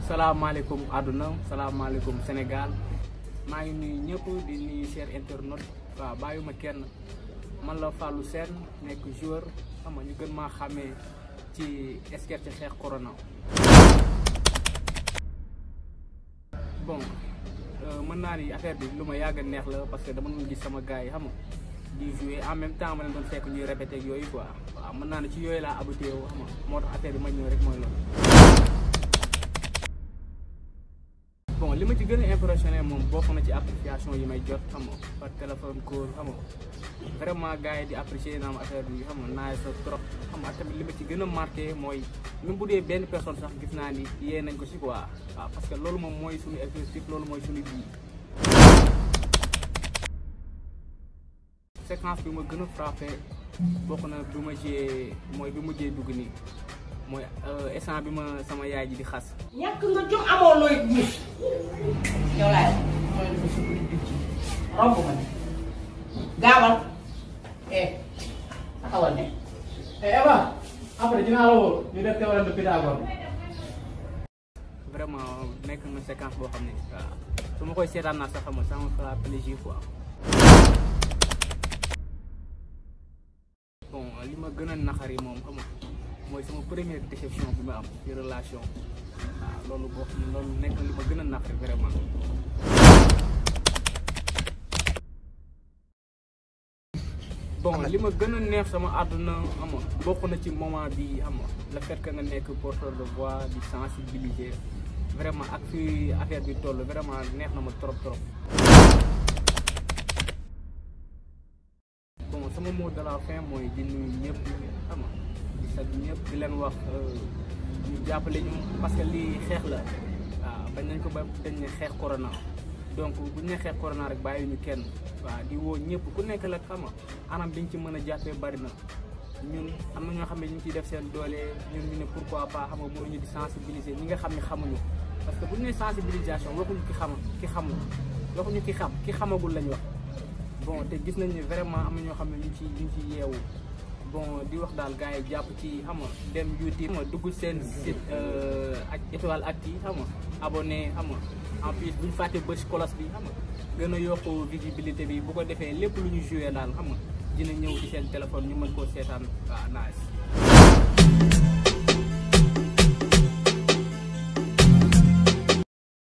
salaamaaleykum àdduna salaamaaleykum Sénégal maa ngi nuyu ñëpp di nuyu cher internaute waaw bàyyuma kenn man la Fallou Sène nekk joueur xam nga ñu gën maa xàmmee ci esquer ci xeex corona. bon mën naa ni affaire bi lu ma yàgg a neex la parce que dama doon gis sama gars yi xam nga di jouer en même temps ma leen doon fekk ñuy répété ak yooyu quoi waaw mën naa ne ci yooyu laa habitué wu xam nga moo tax affaire bi ma ñëw rek mooy loolu. bon li ma ci gën a impressionné moom bokk na ci application yi may jot xam nga par téléphone call xam nga vraiment gars yi di apprécier naa ma affaire bi xam nga naaj sa trop xam nga tamit li ma ci gën a marqué mooy même bu dee benn personne sax gis naa ni yee nañ ko si quoi waaw parce que loolu moom mooy suñu objectif loolu mooy suñu bii. séquence bi ma gën a frappé bokk na bi ma jiyee mooy bi mujjee dugg nii mooy instant bi ma sama yaay ji di xas. ñàkk nga jom amoo looy gis yow laay mooy dafa sukk di dugg romb ma ne gaawal eh taxawal ne Eh Eva après dinaa la woo ñu def théorème de Pythagore vraiment nekk na séquence boo xam ne waaw su ma koy seetaan naa sax xam nga ça me fera plaisir quoi. bon li ma gën a naxari moom xam nga mooy sama première déception bi ma am ci relation waaw loolu boo xam ne loolu nekk na li ma gën a naxari vraiment. bon li ma gën a neex sama àdduna xam nga bokk na ci moment bi xam nga le fait que nga nekk porteur de voix di sensibiliser vraiment ak fi affaire bi toll vraiment neex na ma trop trop. bon sama mot de la fin mooy di nuyu ñëpp xam nga di sant ñëpp di leen wax ñu jàppale ñu parce que lii xeex la waaw bañ nañ ko ba dañ ne xeex corona donc bu ñu ne xeex corona rek bàyyi ñu kenn waaw di woo ñëpp ku nekk la xam nga anam biñ ci mën a jàppee bari na ñun am na ñoo xam ne ñu ngi ciy def seen doole ñun ñu ne pourquoi pas xam nga mënuñu di sensibiliser ñi nga xam ne xamuñu parce que bu ñu nee sensibilisation waxuñu ki xam ki xamul waxuñu ki xam ki xamagul lañ wax. bon te gis nañ ne vraiment am na ñoo xam ne ñu ngi ciy ñu ngi ciy yeewu bon di wax daal gars yi jàpp ci xam nga dem YouTube xam nga dugg seen site ak étoile ak yi xam nga abonné xam nga en plus bu ñu fàtte bës kolos bi xam nga gën a yokk visibilité bi bu ko defee lépp lu ñu joué daal xam nga dina ñëw ci seen téléphone ñu mën koo seetaan waaw nice